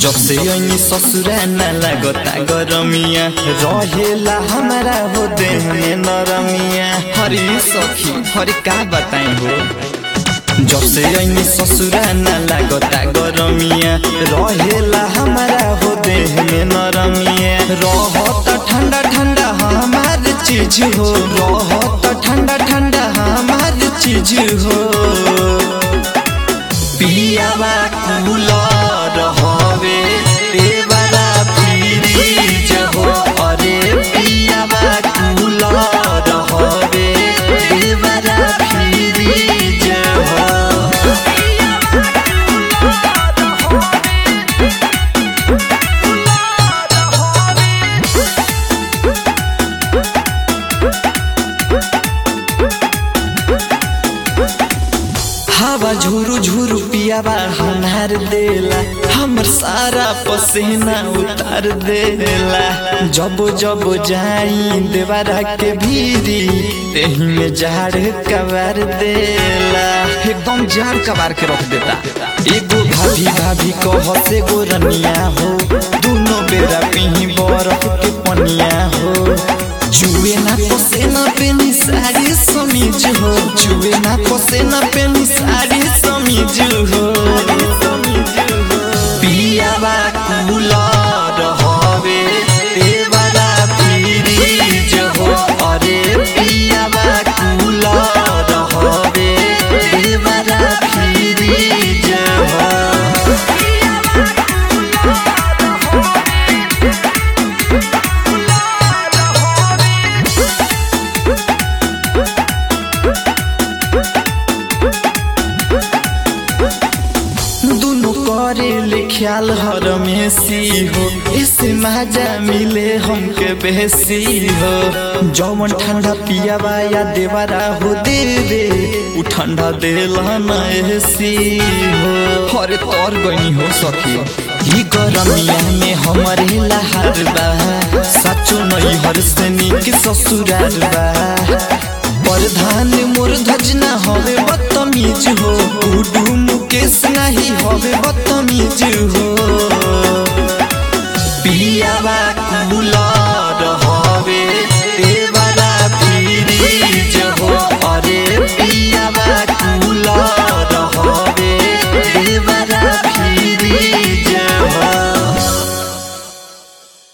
जब से यही ससुरा न लगता गरमिया रहेला हमारा हो देह में नरमिया हरी सखी हरी का बताई हो जब से यही ससुरा न लगता गरमिया रहेला हमारा हो देह में नरमिया रहत ठंडा ठंडा हमार चीज हो रहत ठंडा ठंडा हमार चीज हो पियावा कूलर हवे देवरा फ्रीज हो अरे पियावा कूलर हवे देवरा फ्रीज हो हवा झुरु झुरु पियावा हमार देला हमर सारा पसीना उतार देला जब जब जाई देवरा के भीरी तेही में झाड़ कबार देला एकदम झाड़ कबार के रख देता एगो भाभी भाभी कह से गो रनिया हो दोनों बेरा पीही बरफ के पनिया हो चुए ना पोसे ना पेनी साड़ी समीज हो चुए ना पोसे ना पेनी साड़ी समीज हो पियावा कूलर हवे देवरा फ्रीज हो अरे पियावा कूलर हवे देवरा फ्रीज हो दुनु करे ले ख्याल हर मेसी हो इसे मजा मिले हमके बेसी हो जौवन ठंडा पियावा या देवरा हो देवे उ ठंडा देला न एसी हो हरे तोर गनी हो सखी ई गरमिया में हमरे लहर बा सचो नहीं हर से निक ससुराल बा प्रधान मोर धजना हवे बदतमीज हो